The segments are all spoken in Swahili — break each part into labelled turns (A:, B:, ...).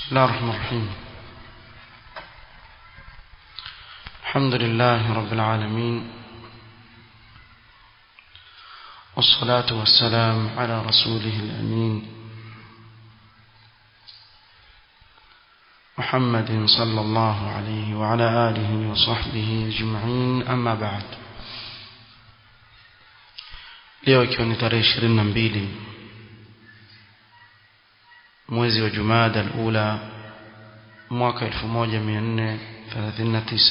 A: بسم الله الرحمن الرحيم الحمد لله رب العالمين والصلاة والسلام على رسوله الأمين محمد صلى الله عليه وعلى آله وصحبه أجمعين أما بعد leo ikiwa ni tarehe ishirini na mbili mwezi wa jumada alula mwaka 1439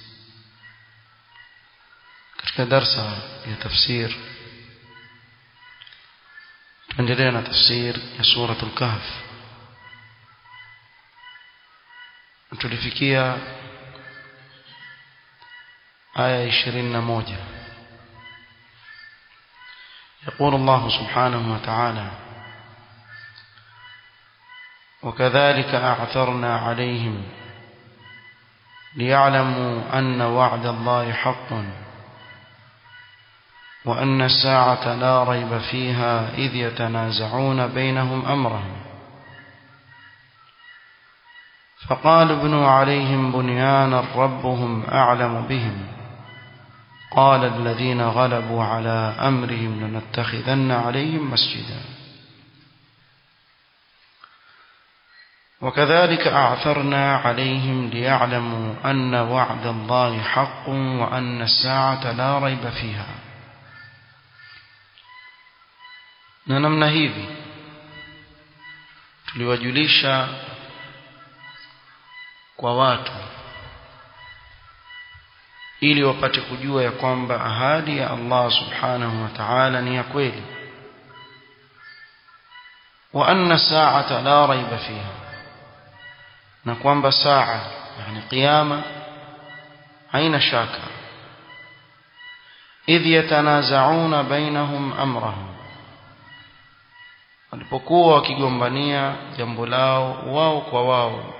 A: katika darsa ya tafsir tuendelea na tafsir ya suratul kahf tulifikia aya 21 يقول الله سبحانه وتعالى وكذلك أعثرنا عليهم ليعلموا أن وعد الله حق وأن الساعة لا ريب فيها إذ يتنازعون بينهم أمرهم فقال ابنوا عليهم بنيانا ربهم أعلم بهم قال الذين غلبوا على أمرهم لنتخذن عليهم مسجدا وكذلك أعثرنا عليهم ليعلموا أن وعد الله حق وأن الساعة لا ريب فيها na namna hivi tuliwajulisha kwa watu ili wapate kujua ya kwamba ahadi ya Allah subhanahu wa ta'ala ni ya kweli wa anna sa'ata la raiba fiha na kwamba saa yani kiyama haina shaka idh yatanazauna bainahum amrahum walipokuwa wakigombania jambo lao wao kwa wao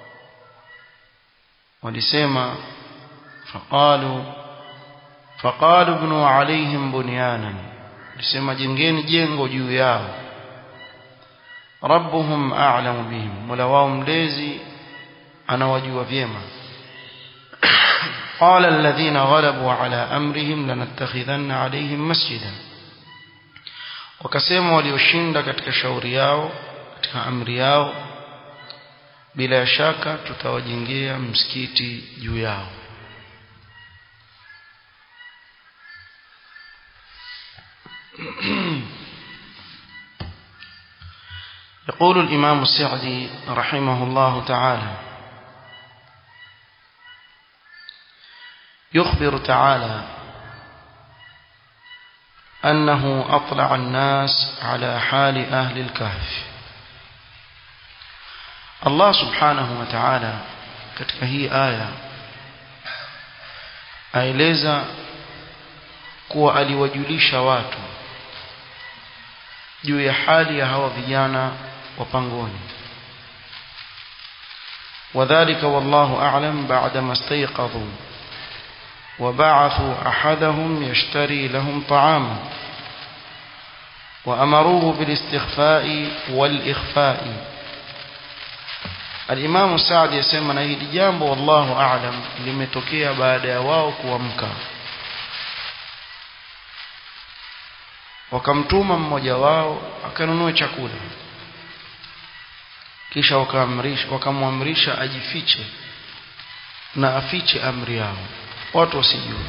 A: walisema faqalu faqalu ibnu alaihim bunyanan walisema jengeni jengo juu yao rabbuhum a'lamu bihim mola wao mlezi anawajua vyema قال الذين غلبوا على أمرهم لنتخذن عليهم مسجدا wakasema walioshinda katika shauri yao katika amri yao bila shaka tutawajengea msikiti juu yao يقول الإمام السعدي رحمه الله تعالى يخبر تعالى أنه أطلع الناس على حال أهل الكهف الله سبحانه وتعالى katika hii aya aeleza kuwa aliwajulisha watu juu ya hali ya hawa vijana wa pangoni وذلك والله أعلم بعدما استيقظوا وبعثوا أحدهم يشتري لهم طعاما وأمروه بالاستخفاء والإخفاء الإمام السعد يسمى نهي جامب والله أعلم limetokea baada ya wao kuamka wakamtuma mmoja wao akanunue chakula kisha wakaamrisha wakamwamrisha ajifiche na afiche amri yao watu wasijue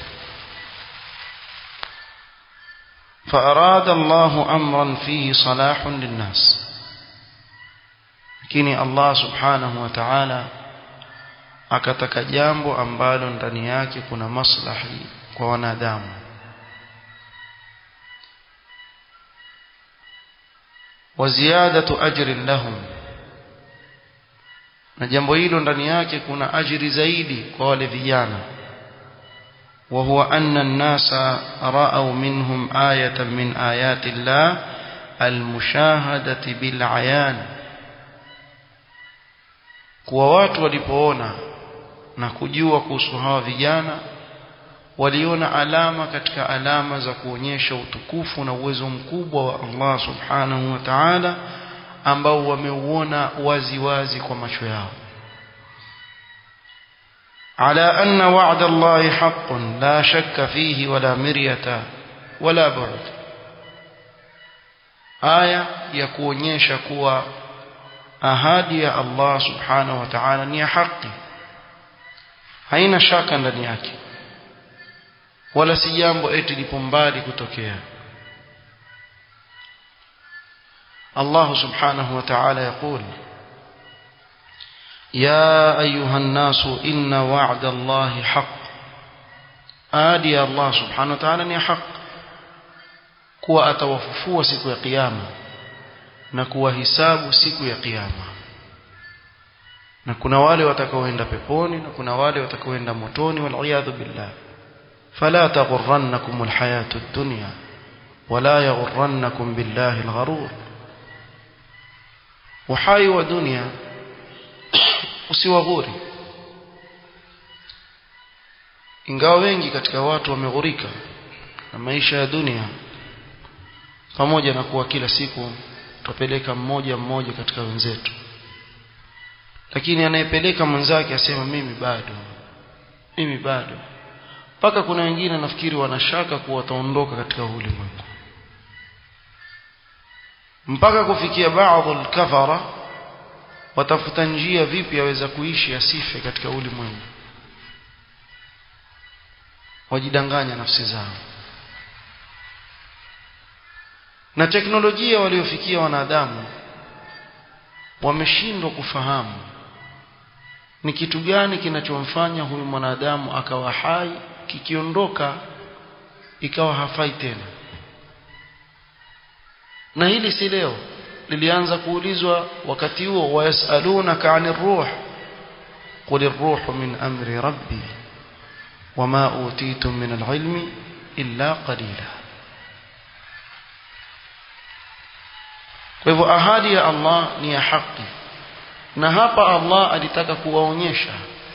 A: فأراد الله أمرا فيه صلاح للناس lakini Allah subhanahu wa ta'ala akataka jambo ambalo ndani yake kuna maslahi kwa wanadamu wa ziyadatu ajrin lahum na jambo hilo ndani yake kuna ajiri zaidi kwa wale vijana وهو أن الناس رأوا منهم آية من آيات الله المشاهدة بالعيان kuwa watu walipoona na kujua kuhusu hawa vijana waliona alama katika alama za kuonyesha utukufu na uwezo mkubwa wa Allah subhanahu wa ta'ala ambao wameuona wazi wazi kwa macho yao على أن وعد الله حق لا شك فيه ولا مرية ولا بعد آية يكونيش كوا أهادي الله سبحانه وتعالى ني حقي haina shaka ndani yake wala si jambo eti lipo mbali kutokea Allah subhanahu wa ta'ala yaqul يا أيها الناس إن وعد الله حق آدي الله سبحانه وتعالى ni haq kuwa atawafufua siku ya kiyama na kuwahisabu siku ya kiyama na kuna wale watakaoenda peponi na kuna wale watakaoenda motoni waliyadhu billah fala taghurrannakum alhayatu ad-dunya wala yaghurrannakum billahi algharur uhai wa dunia usiwaghuri ingawa wengi katika watu wameghurika na maisha ya dunia pamoja na kuwa kila siku tupeleka mmoja mmoja katika wenzetu lakini anayepeleka mwenzake asema mimi bado mimi bado mpaka kuna wengine nafikiri wanashaka kuwa wataondoka katika ulimwengu mpaka kufikia baadhi al-kafara watafuta njia vipi aweza kuishi asife katika ulimwengu wajidanganya nafsi zao na teknolojia waliofikia wanadamu wameshindwa kufahamu ni kitu gani kinachomfanya huyu mwanadamu akawa hai kikiondoka ikawa hafai tena na hili si leo lilianza kuulizwa wakati huo wayasalunaka ani ruh qul ar-ruhu min amri rabbi wama utitum min al-ilmi illa qalila kwa hivyo ahadi ya Allah ni ya haki na hapa Allah alitaka kuwaonyesha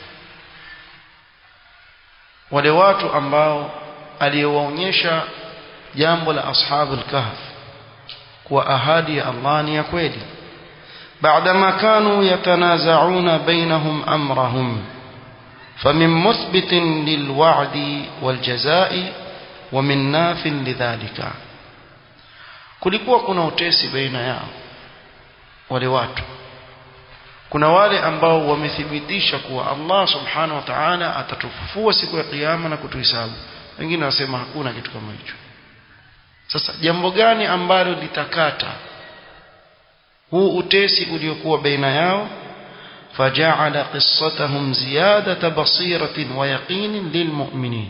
A: wale watu ambao aliyowaonyesha jambo la ashabul kahf kuwa ahadi ya Allah ni ya kweli بعدما كانوا يتنازعون بينهم أمرهم فمن مثبت للوعد والجزاء ومن ناف لذلك kulikuwa kuna utesi baina yao wale watu kuna wale ambao wamethibitisha kuwa Allah subhanahu wa ta'ala atatufufua siku ya kiyama na kutuhesabu wengine wasema hakuna kitu kama hicho sasa jambo gani ambalo litakata huu utesi uliokuwa baina yao فجعل قصتهم زيادة بصيرة ويقين للمؤمنين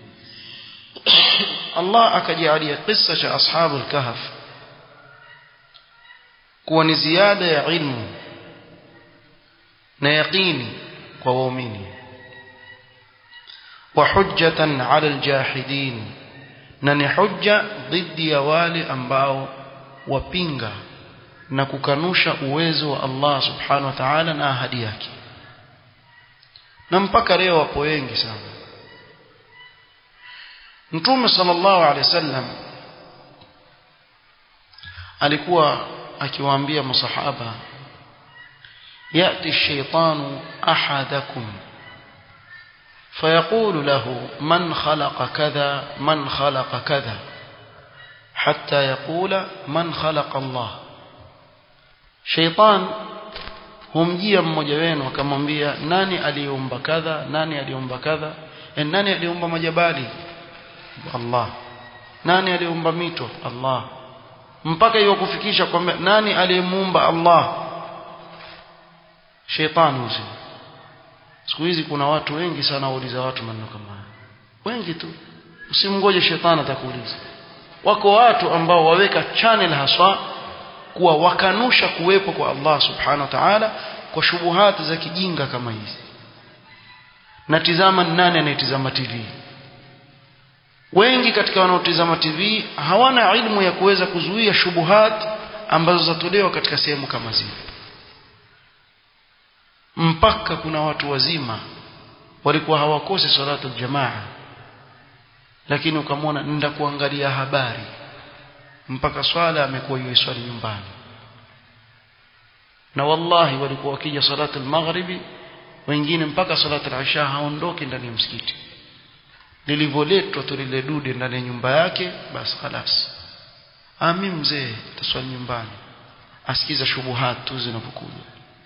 A: الله أكجعل قصة أصحاب الكهف كون زيادة علم نيقين وومين وحجة على الجاحدين نني حجة ضد يوالي أنباو وبينغا na kukanusha uwezo wa Allah subhanahu wa ta'ala na ahadi yake na mpaka leo wapo wengi sana Mtume sallallahu alaihi wasallam alikuwa akiwaambia masahaba yati ash-shaytanu ahadakum فيقول له من خلق كذا من خلق كذا حتى يقول من خلق الله Sheitan humjia mmoja wenu akamwambia nani aliumba kadha nani aliumba kadha e, nani aliumba majabali Allah nani aliumba mito Allah mpaka hiyo kufikisha kwamba nani aliyemuumba Allah Sheitan huzi siku hizi kuna watu wengi sana wauliza watu maneno kama haya wengi tu usimngoje shetani atakuuliza wako watu ambao waweka channel haswa kuwa wakanusha kuwepo kwa Allah subhanahu wa ta'ala kwa shubuhati za kijinga kama hizi na tizama nani anayetizama TV wengi katika wanaotizama TV hawana ilmu ya kuweza kuzuia shubuhat ambazo zatolewa katika sehemu kama zile mpaka kuna watu wazima walikuwa hawakosi salatu jamaa lakini ukamwona nenda kuangalia habari mpaka swala amekuwa yeye swali nyumbani na wallahi walikuwa wakija salatu al-maghribi wengine mpaka salatu al-isha haondoki ndani ya msikiti lilivyoletwa tu lile dude ndani ya nyumba yake basi خلاص ami mzee taswali nyumbani asikiza shubuhat tu zinapokuja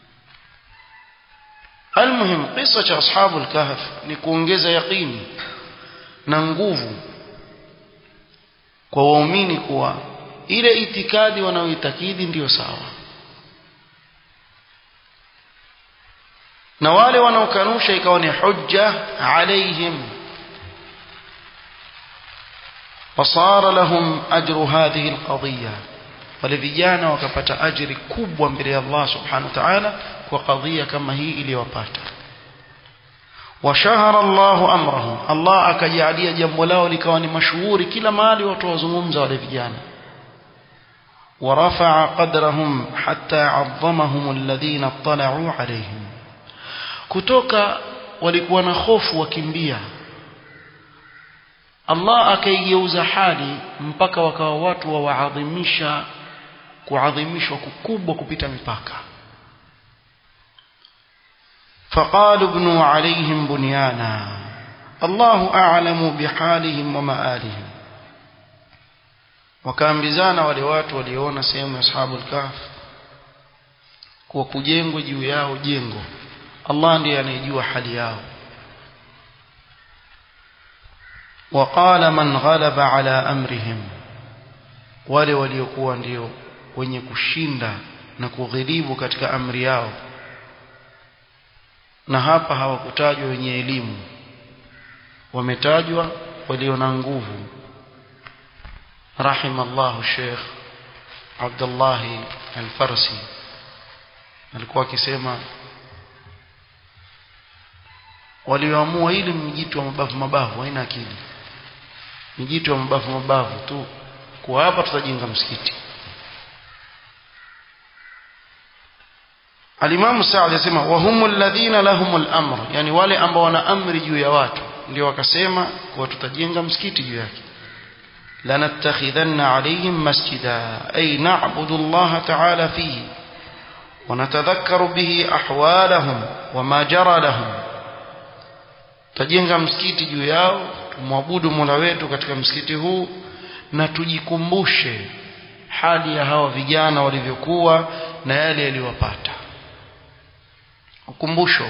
A: almuhim qissa cha ashabu al-kahf ni kuongeza yaqini na nguvu kwa waumini kuwa ile itikadi wanaoitakidi ndiyo sawa na wale wanaokanusha ikawa ni hujja alaihim fasara lahum ajru hadhihi alqadhiya wale vijana wakapata ajiri kubwa mbele ya Allah subhanahu wa ta'ala kwa kadhia kama hii iliyowapata washahara Allah amrahum Allah akajalia jambo lao likawa ni mashuhuri kila mahali watu wazungumza wale vijana ورفع قدرهم حتى عظمهم الذين اطلعوا عليهم kutoka walikuwa na hofu wakimbia Allah akaigeuza hali mpaka wakawa watu wawaadhimisha kuadhimishwa kukubwa kupita mipaka فقالوا ابنوا عليهم بنيانا الله أعلم بحالهم ومآلهم wakaambizana wale watu waliona sehemu ya ashabul kahf kuwa kujengwa juu yao jengo Allah ndiye anayejua hali yao وقال من غلب على امرهم wale waliokuwa ndio wenye kushinda na kughilibu katika amri yao na hapa hawakutajwa wenye elimu wametajwa walio na nguvu رحم الله الشيخ عبد الله الفرسي alikuwa akisema walioamua ili mjitu wa mabavu mabavu haina akili mjitu wa mabavu mabavu tu kwa hapa tutajenga msikiti Alimamu Saad yasema wa humul ladhina lahumul amr yani wale ambao wana amri juu ya watu ndio wakasema kwa tutajenga msikiti juu yake لنتخذن عليهم مسجدا أي نعبد الله تعالى فيه ونتذكر به أحوالهم وما جرى لهم tajenga msikiti juu yao tumwabudu Mola wetu katika msikiti huu na tujikumbushe hali ya hawa vijana walivyokuwa na yale yaliyowapata ukumbusho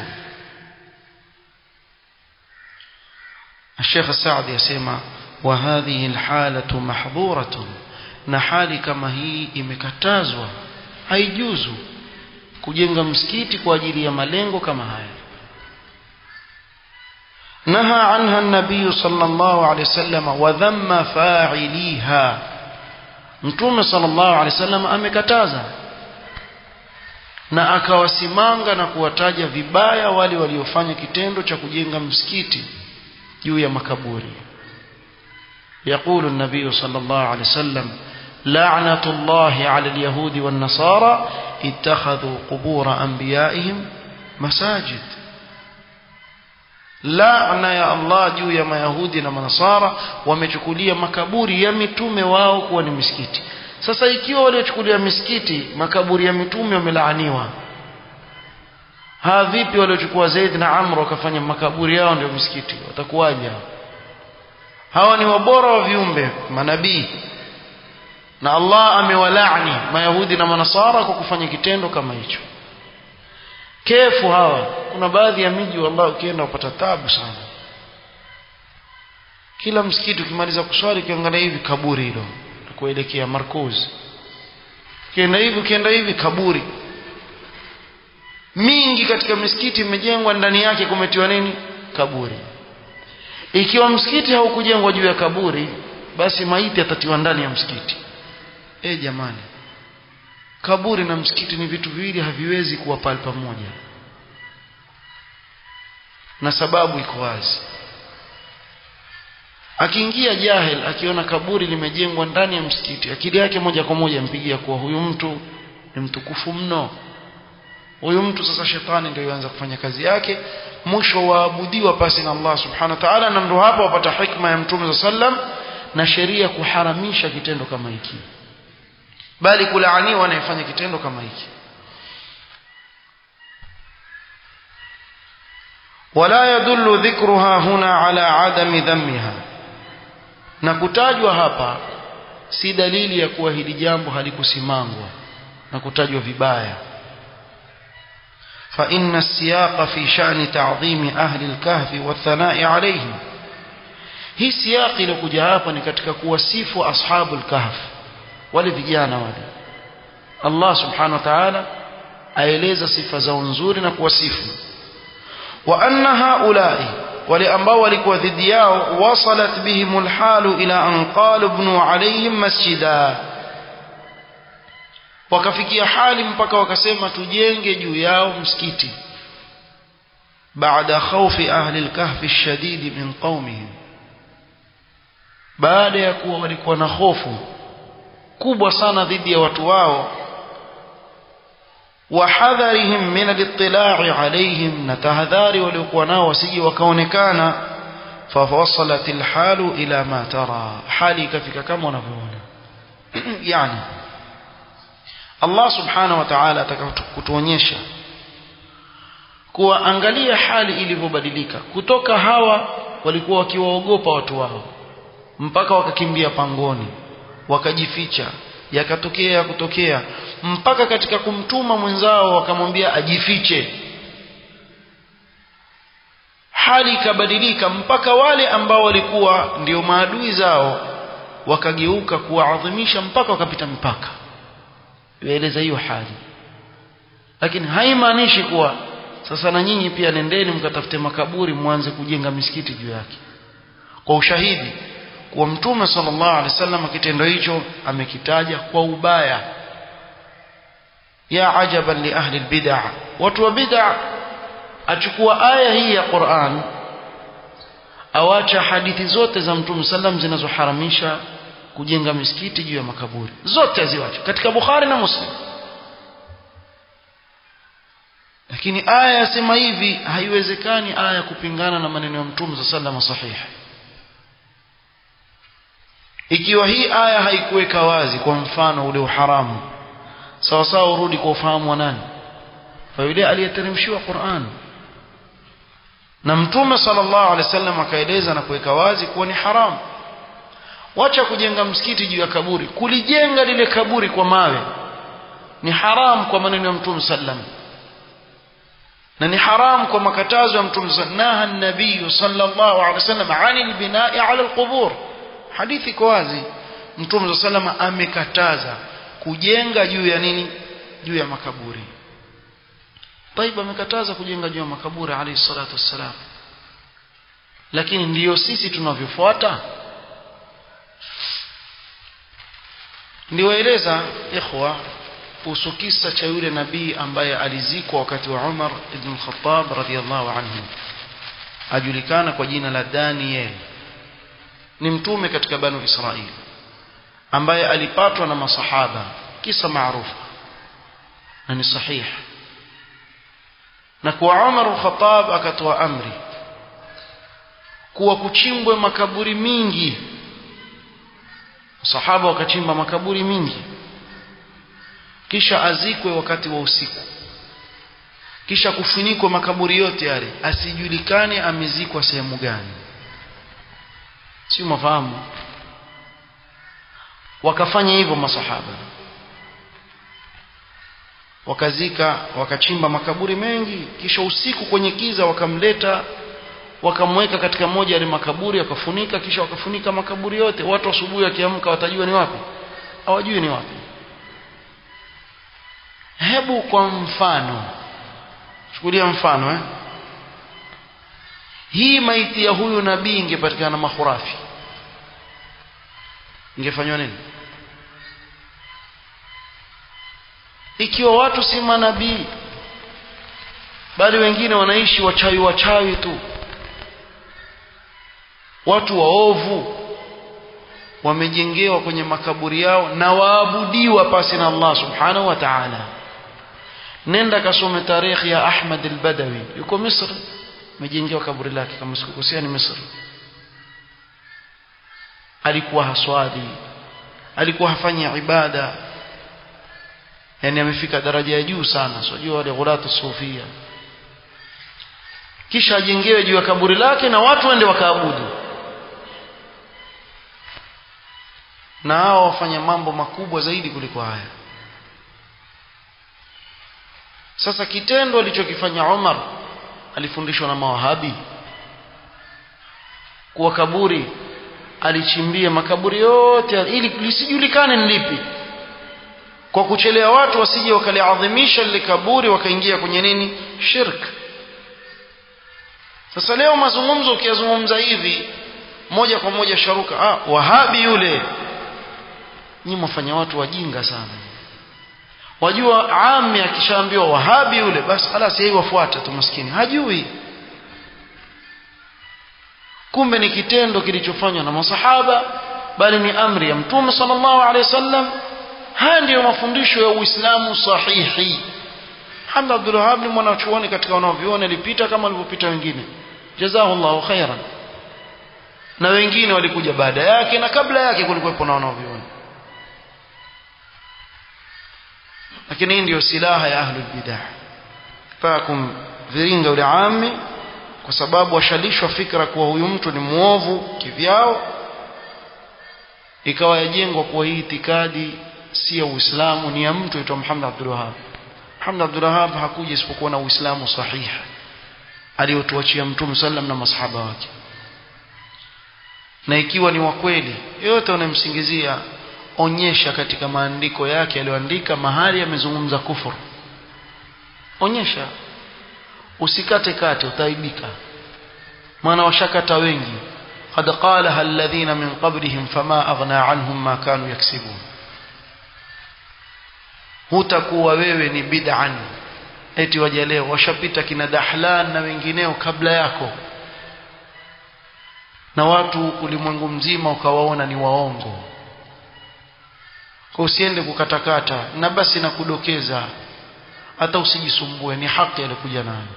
A: Sheikh Saad yasema وهذه الحالة محظورة na hali kama hii imekatazwa haijuzu kujenga msikiti kwa ajili ya malengo kama haya naha anha an-nabiy sallallahu alayhi wasallam wa dhamma fa'iliha mtume sallallahu alayhi wasallam amekataza na akawasimanga na kuwataja vibaya wale waliofanya kitendo cha kujenga msikiti juu ya makaburi يقول النبي صلى الله عليه وسلم لعنة الله على اليهود والنصارى اتخذوا قبور أنبيائهم مساجد laana ya Allah juu ya mayahudi na manasara wamechukulia makaburi ya mitume wao kuwa ni misikiti sasa ikiwa waliochukulia misikiti makaburi ya mitume wamelaaniwa ha vipi waliochukua Zaid na Amr wakafanya makaburi yao ndio misikiti watakuwaje hawa ni wabora wa viumbe manabii na Allah amewalaani mayahudi na manasara kwa kufanya kitendo kama hicho kefu hawa kuna baadhi ya miji wallahi ukienda upata tabu sana kila msikiti ukimaliza kuswali ukiangalia hivi kaburi hilo kuelekea Markuz ukienda hivi ukienda hivi kaburi mingi katika misikiti imejengwa ndani yake kumetiwa nini kaburi ikiwa msikiti haukujengwa juu ya kaburi basi maiti atatiwa ndani ya msikiti e jamani kaburi na msikiti ni vitu viwili haviwezi kuwa pale pamoja na sababu iko wazi akiingia jahil akiona kaburi limejengwa ndani ya msikiti akili yake moja kwa moja mpigia kuwa huyu mtu ni mtukufu mno huyu mtu sasa shetani ndio yuanza kufanya kazi yake mwisho waabudiwa pasi na Allah subhanahu wa ta'ala na ndio hapo wapata hikma ya mtume sallam na sheria kuharamisha kitendo kama hiki bali kulaaniwa anayefanya kitendo kama hiki ولا يدل ذكرها هنا على عدم ذمها na kutajwa hapa si dalili ya kuwa hili jambo halikusimangwa na kutajwa vibaya فإن السياق في شأن تعظيم أهل الكهف والثناء عليهم hii siyaqi iliyokuja hapa ni katika kuwasifu ashabul kahf wale vijana wale Allah subhanahu wa ta'ala aeleza sifa zao nzuri na kuwasifu wa anna haula'i wale ambao walikuwa dhidi yao wasalat bihimul halu ila an qalu ibnu alayhim masjida wakafikia hali mpaka wakasema tujenge juu yao msikiti baada khawfi ahli alkahfi alshadid min qaumihim baada ya kuwa walikuwa na hofu kubwa sana dhidi ya watu wao wahadharihim min al-ittila'i alayhim na tahadhari waliokuwa nao wasije wakaonekana fawasalat al-halu ila ma tara hali ikafika kama unavyoona yani Allah subhanahu wa ta'ala atakakutuonyesha kuwa angalia hali ilivyobadilika kutoka hawa walikuwa wakiwaogopa watu wao mpaka wakakimbia pangoni wakajificha yakatokea ya kutokea mpaka katika kumtuma mwenzao wakamwambia ajifiche hali ikabadilika mpaka wale ambao walikuwa ndio maadui zao wakageuka kuwaadhimisha mpaka wakapita mipaka yaeleza hiyo hali lakini haimaanishi kuwa sasa na nyinyi pia nendeni mkatafute makaburi mwanze kujenga misikiti juu yake kwa ushahidi kuwa mtume sallallahu alaihi wasallam kitendo hicho amekitaja kwa ubaya ya ajaban li ahli albid'ah watu wa bid'ah achukua aya hii ya Qur'an awacha hadithi zote za mtume sallam zinazoharamisha kujenga misikiti juu ya makaburi zote aziwacha katika Bukhari na Muslim lakini aya yasema hivi haiwezekani aya kupingana na maneno ya mtume sallallahu sahihi ikiwa hii aya haikuweka wazi kwa mfano ule uharamu sawa sawa urudi kwa ufahamu wa nani kwa yule aliyeteremshiwa Qur'an na mtume sallallahu alaihi wasallam akaeleza na kuweka wazi kuwa ni haramu wacha kujenga msikiti juu ya kaburi kulijenga lile kaburi kwa mawe ni haram kwa maneno ya mtume sallam na ni haram kwa makatazo ya mtume naha an-nabiy sallallahu alaihi wasallam anil bina'i ala al-qubur hadithi iko wazi mtume sallam amekataza kujenga juu ya nini juu ya makaburi Taiba amekataza kujenga juu ya makaburi alayhi salatu wassalam lakini ndiyo sisi tunavyofuata ndiwaeleza ikhwa kuhusu kisa cha yule nabii ambaye alizikwa wakati wa Umar ibn al-Khattab radhiyallahu anhu ajulikana kwa jina la Daniel ni mtume katika banu Israili ambaye alipatwa na masahaba kisa maarufu na ni sahihi na kwa Umar al-Khattab akatoa amri kuwa kuchimbwe makaburi mingi sahaba wakachimba makaburi mingi kisha azikwe wakati wa usiku kisha kufunikwa makaburi yote yale asijulikane amezikwa sehemu gani si mafahamu wakafanya hivyo masahaba wakazika wakachimba makaburi mengi kisha usiku kwenye kiza wakamleta wakamweka katika moja ya makaburi wakafunika kisha wakafunika makaburi yote watu asubuhi wakiamka watajua ni wapi hawajui ni wapi hebu kwa mfano chukulia mfano eh hii maiti ya huyu nabii ingepatikana mahurafi ingefanywa nini ikiwa watu si manabii bali wengine wanaishi wachawi wachawi tu watu waovu wamejengewa kwenye makaburi yao na waabudiwa pasi na Allah subhanahu wa ta'ala nenda kasome tarikhi ya Ahmad al-Badawi yuko Misri amejengewa kaburi lake kama sikukosea ni Misri alikuwa haswali alikuwa hafanya ibada yani amefika daraja ya juu sana sijui wale ghulatu sufia kisha ajengewe juu ya kaburi lake na watu waende wakaabudu na hao wafanya mambo makubwa zaidi kuliko haya sasa kitendo alichokifanya Umar alifundishwa na mawahabi kuwa kaburi alichimbia makaburi yote ili lisijulikane ni lipi kwa kuchelea watu wasije wakaliadhimisha lile kaburi wakaingia kwenye nini shirk sasa leo mazungumzo ukiyazungumza hivi moja kwa moja sharuka ah wahabi yule nyinyi mwafanya watu wajinga sana wajua ami akishaambiwa wahabi yule basi halas yeye wafuata tu maskini hajui kumbe ni kitendo kilichofanywa na masahaba bali ni amri ya mtume sallallahu alaihi wasallam haya ndiyo mafundisho ya uislamu sahihi Hamd Abdul Wahhab ni mwanachuoni katika wanaoviona alipita kama alivyopita wengine jazahullahu khairan na wengine walikuja baada yake na kabla yake kulikuwa na wanaoviona lakini hii ndiyo silaha ya ahlul bidah fakum viringa yule ami kwa sababu washalishwa fikra kuwa huyu mtu ni muovu kivyao ikawa yajengwa kuwa hii itikadi si ya Uislamu ni ya mtu aitwa Muhammad Abdul Wahhab Muhammad Abdul Wahhab hakuja isipokuwa na Uislamu sahihi aliyotuachia Mtume sallam na masahaba wake na ikiwa ni wa kweli yote unamsingizia onyesha katika maandiko yake aliyoandika mahali amezungumza kufuru onyesha usikate kate utaibika maana washakata wengi قد قالها الذين من قبلهم فما أغنى عنهم ما كانوا يكسبون hutakuwa wewe ni bid'an eti waje leo washapita kina Dahlan na wengineo kabla yako na watu ulimwengu mzima ukawaona ni waongo kwa usiende kukatakata na basi na kudokeza hata usijisumbue ni haki alikuja nayo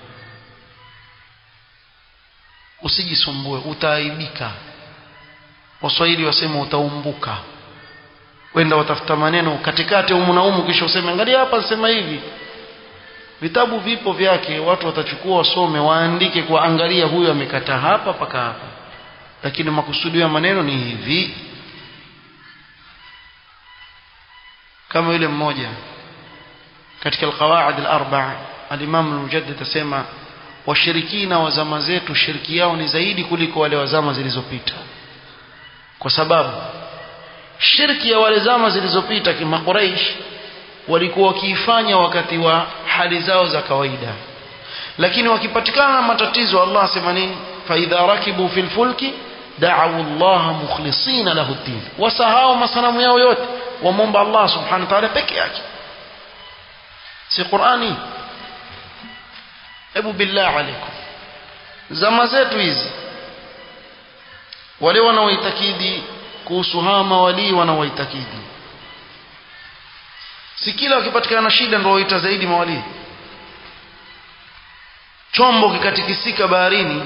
A: usijisumbue utaaibika waswahili wasema utaumbuka wenda watafuta maneno katikati umu na umu kisha useme angalia hapa sema hivi vitabu vipo vyake watu watachukua wasome waandike kwa angalia huyu amekata hapa paka hapa lakini makusudio ya maneno ni hivi kama yule mmoja katika alqawaid alarba al-Imam al-Mujaddid asema washirikina wa zama zetu shiriki yao ni zaidi kuliko wale wa zama zilizopita kwa sababu shirki ya wale zama zilizopita kima Quraysh walikuwa wakiifanya wakati wa hali zao za kawaida lakini wakipatikana na matatizo Allah asema nini fa idha rakibu fil fulki da'u Allah mukhlisina lahu ad-din wasahau masanamu yao yote wamomba Allah subhanahu wa ta'ala peke yake si Qur'ani hebu billah alaikum zama zetu hizi wale wanaoitakidi kuhusu hawa mawalii wanaoitakidi si kila wakipatikana na shida ndio waita zaidi mawalii chombo kikatikisika baharini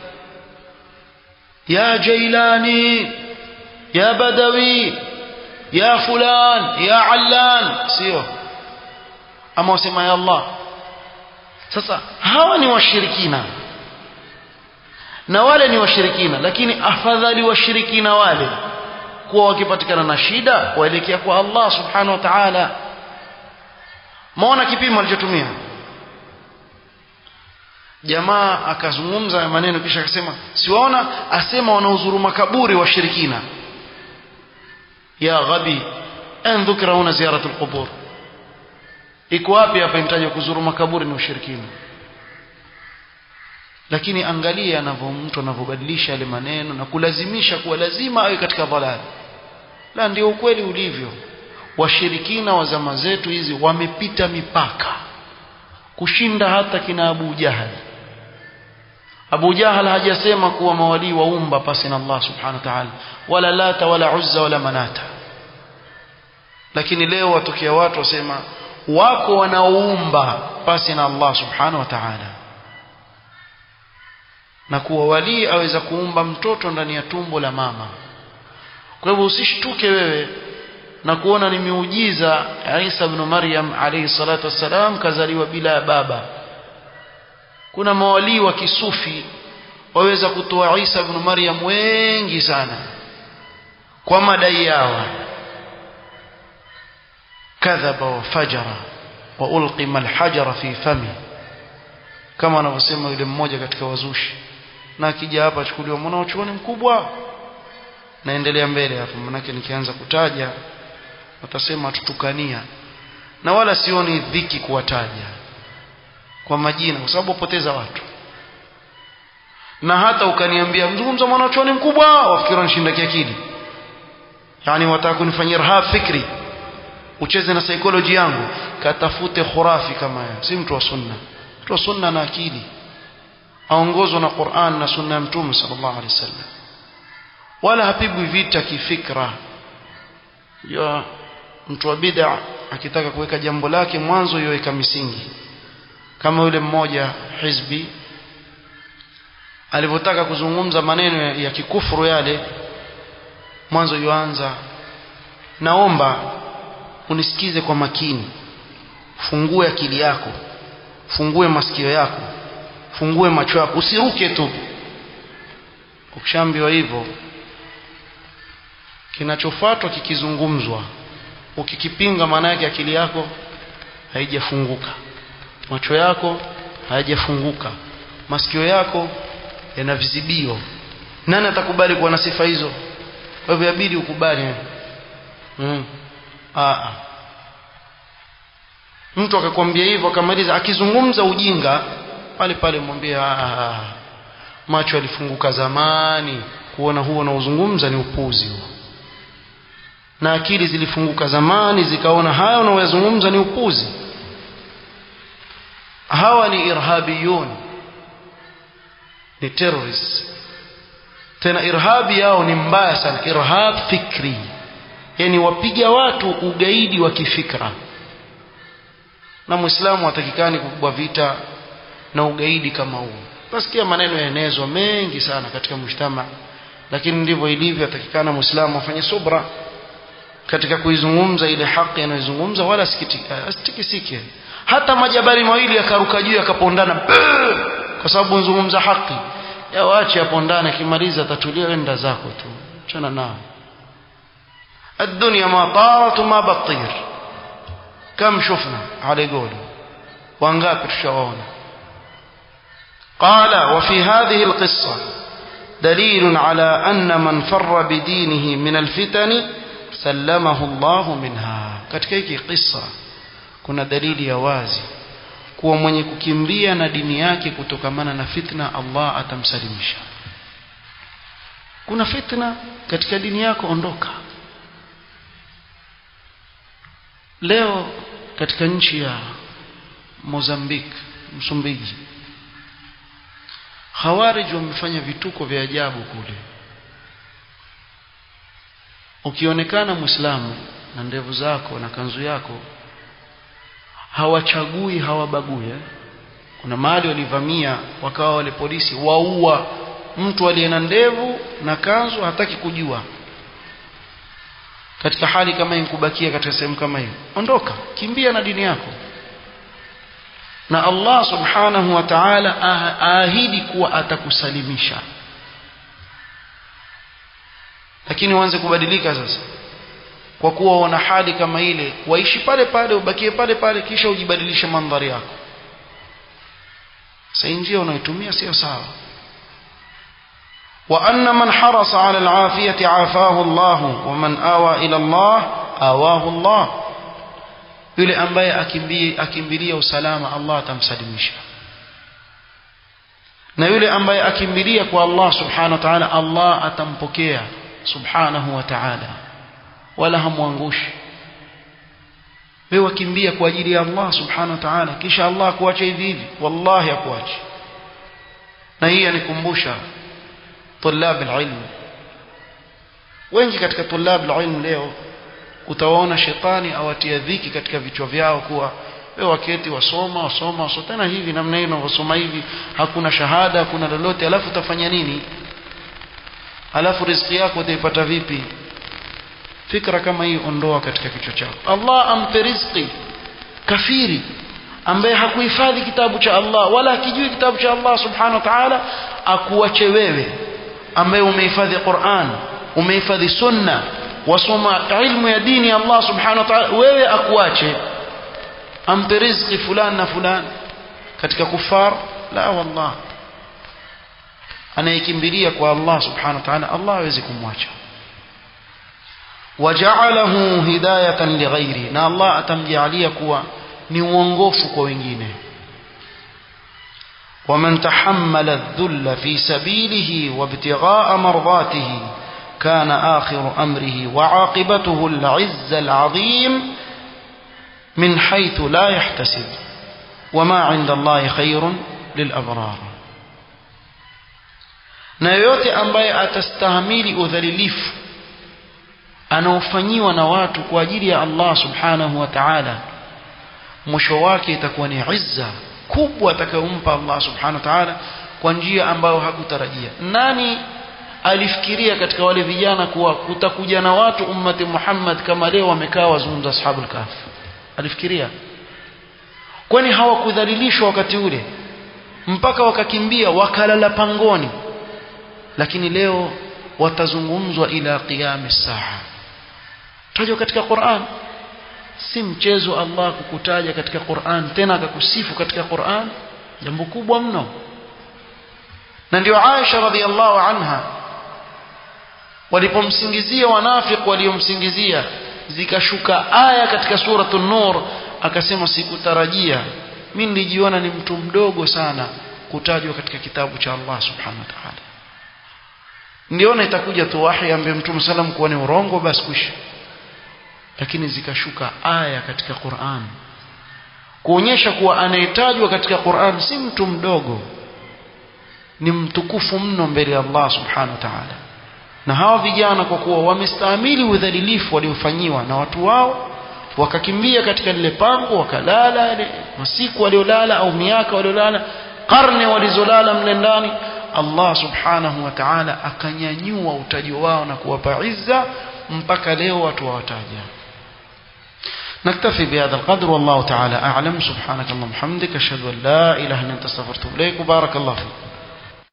A: ya jailani ya badawi ya fulan ya allan sio ama wasema ya Allah sasa hawa ni washirikina na wale ni washirikina lakini afadhali washirikina wale kuwa wakipatikana na shida waelekea kwa Allah subhanahu wa ta'ala maona kipimo alichotumia jamaa akazungumza maneno kisha akasema siwaona asema wanauzuru makaburi washirikina ya ghabi an dhukra huna ziyaratu alqubur iko wapi hapa imtaja kuzuru makaburi ni ushirikina lakini angalia anavyo mtu anavyobadilisha yale maneno na kulazimisha kuwa lazima awe katika dhalali la ndio ukweli ulivyo washirikina wa zama zetu hizi wamepita mipaka kushinda hata kina Abu Jahal Abu Jahal hajasema kuwa mawalii waumba pasi na Allah subhanahu wa ta'ala wala lata wala uzza wala manata lakini leo watokea watu wasema wako wanaoumba pasi na Allah subhanahu wa ta'ala na kuwa walii aweza kuumba mtoto ndani ya tumbo la mama kwa hivyo usishtuke wewe na kuona ni miujiza Isa ibn Maryam alayhi salatu wassalam kazaliwa bila baba kuna mawalii wa kisufi waweza kutoa Isa ibn Maryam wengi sana kwa madai yao kadhaba wa fajara wa ulqima alhajara fi fami kama anavyosema yule mmoja katika wazushi na akija hapa achukuliwa mwanachuoni mkubwa naendelea mbele hapo manake nikianza kutaja watasema tutukania na wala sioni dhiki kuwataja kwa majina kwa sababu upoteza watu na hata ukaniambia mzungumza mwanachuoni mkubwa wafikiri nishinda kiakili yani wataka kunifanyia rahab fikri ucheze na psychology yangu katafute khurafi kama yeye si mtu wa sunna mtu wa sunna na akili aongozwa na Qur'an na sunna ya mtume sallallahu alaihi wasallam wala hapigwi vita kifikra ya mtu wa bid'a akitaka kuweka jambo lake mwanzo yoweka misingi kama yule mmoja hizbi alivyotaka kuzungumza maneno ya kikufuru yale mwanzo yuanza naomba unisikize kwa makini fungue akili yako fungue masikio yako fungue macho yako usiruke tu ukishaambiwa hivyo kinachofuatwa kikizungumzwa ukikipinga maana yake akili yako haijafunguka macho yako hayajafunguka masikio yako yana vizibio nani atakubali kuwa na sifa hizo kwa hivyo yabidi ukubali mm. Aa. mtu akakwambia hivyo akamaliza akizungumza ujinga pale pale mwambie macho yalifunguka zamani kuona huo unaozungumza ni upuzi huo na akili zilifunguka zamani zikaona haya unaoyazungumza ni upuzi hawa ni irhabiyun ni terrorists tena irhabi yao ni mbaya sana irhab fikri yani wapiga watu ugaidi wa kifikra na muislamu hatakikani kukubwa vita na ugaidi kama huu nasikia maneno yaenezwa mengi sana katika mshtama lakini ndivyo ilivyo atakikana muislamu afanye subra katika kuizungumza ile haki anayozungumza wala asitikisike hata majabali mawili yakaruka juu yakapondana kwa sababu nzungumza haki ya waache yapondane akimaliza atatulia wenda zako tu chana nao الدنيا ما طارت وما بطير كم شفنا على قوله وانقاب الشعون قال وفي هذه القصة دليل على أن من فر بدينه من الفتن سلمه الله منها katika hiki kisa kuna dalili ya wazi kuwa mwenye kukimbia na dini yake kutokamana na fitna Allah atamsalimisha kuna fitna katika dini yako ondoka leo katika nchi ya Mozambique Msumbiji Khawarij wamefanya vituko vya ajabu kule ukionekana Muislamu na ndevu zako na kanzu yako hawachagui hawabagui eh? kuna mahali walivamia wakawa wale polisi waua mtu aliye na ndevu na kanzu hataki kujua katika hali kama hii kubakia katika sehemu kama hiyo ondoka kimbia na dini yako na Allah subhanahu wa ta'ala aahidi kuwa atakusalimisha lakini uanze kubadilika sasa kwa kuwa wana hali kama ile waishi pale pale ubakie pale pale kisha ujibadilishe mandhari yako sasa njia unayotumia sio sawa وأن من حرص على العافية عافاه الله ومن آوى إلى الله آواه الله yule ambaye akimbilia usalama Allah atamsalimisha na yule ambaye akimbilia kwa Allah subhanahu wa ta'ala Allah atampokea subhanahu wa ta'ala wala hamwangushi wewe wakimbia kwa ajili ya Allah subhanahu wa ta'ala kisha Allah akuache hivi hivi wallahi akuache na hii anikumbusha طلاب العلم wengi katika طلاب العلم leo utawaona shetani awatia dhiki katika vichwa vyao kuwa wewe waketi wasoma wasoma wasoma tena hivi namna hiyo unavyosoma hivi hakuna shahada hakuna lolote alafu utafanya nini alafu riziki yako utaipata vipi fikra kama hii ondoa katika kichwa chako Allah ampe riziki kafiri ambaye hakuhifadhi kitabu cha Allah wala hakijui kitabu cha Allah subhanahu wa ta'ala akuache wewe ambaye umehifadhi Qur'an umehifadhi sunna wasoma ilmu ya dini ya Allah subhanahu wa ta'ala wewe akuache ampe riziki fulani na fulani katika kufar la wallah anayekimbilia kwa Allah subhanahu wa ta'ala Allah hawezi kumwacha waja'alahu hidayatan lighairi na Allah atamjalia kuwa ni uongofu kwa wengine ومن تحمل الذل في سبيله وابتغاء مرضاته كان آخر أمره وعاقبته العز العظيم من حيث لا يحتسب وما عند الله خير للأبرار na yoyote ambaye atastahimili udhalilifu anaofanyiwa na watu kwa ajili ya Allah subhanahu wa ta'ala mwisho wake itakuwa ni izza kubwa atakayompa Allah subhanahu wa ta'ala kwa njia ambayo hakutarajia nani alifikiria katika wale vijana kuwa kutakuja na watu ummati Muhammad kama leo wamekaa wazungumza ashabul kahf alifikiria kwani hawakudhalilishwa wakati ule mpaka wakakimbia wakalala pangoni lakini leo watazungumzwa ila qiyam saa tajwa katika Qur'an si mchezo Allah kukutaja katika Qur'an tena akakusifu katika Qur'an jambo kubwa mno na ndio Aisha radhiallahu anha walipomsingizia wanafiki waliomsingizia zikashuka aya katika suratul nur akasema sikutarajia mimi nilijiona ni mtu mdogo sana kutajwa katika kitabu cha Allah subhanahu wa ta'ala ndiona itakuja tu wahi ambaye mtume sallam kuwa ni urongo basi kwisha lakini zikashuka aya katika Qur'an kuonyesha kuwa anayetajwa katika Qur'an si mtu mdogo ni mtukufu mno mbele ya Allah subhanahu wa ta'ala na hawa vijana kwa kuwa wamestahimili udhalilifu waliofanyiwa na watu wao wakakimbia katika lile pango wakalala masiku waliolala au miaka waliolala karne walizolala mle ndani Allah subhanahu wa ta'ala akanyanyua utajo wao na kuwapa izza mpaka leo watu wawataja نكتفي بهذا القدر والله تعالى أعلم سبحانك اللهم وبحمدك أشهد أن لا إله إلا أنت استغفرت إليك وبارك الله فيك